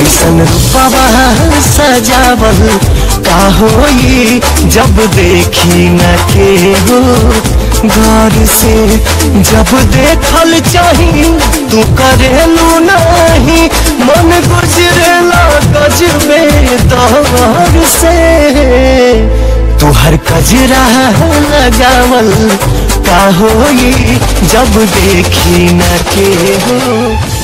ऐसन रूपवा सजावल का होई जब देखी न के हो गौर से जब देखल चाही तू करेलू नहीं मन गुजरेला गजबे दौर से तुहर कजरा लगावल का होई जब देखी न के हो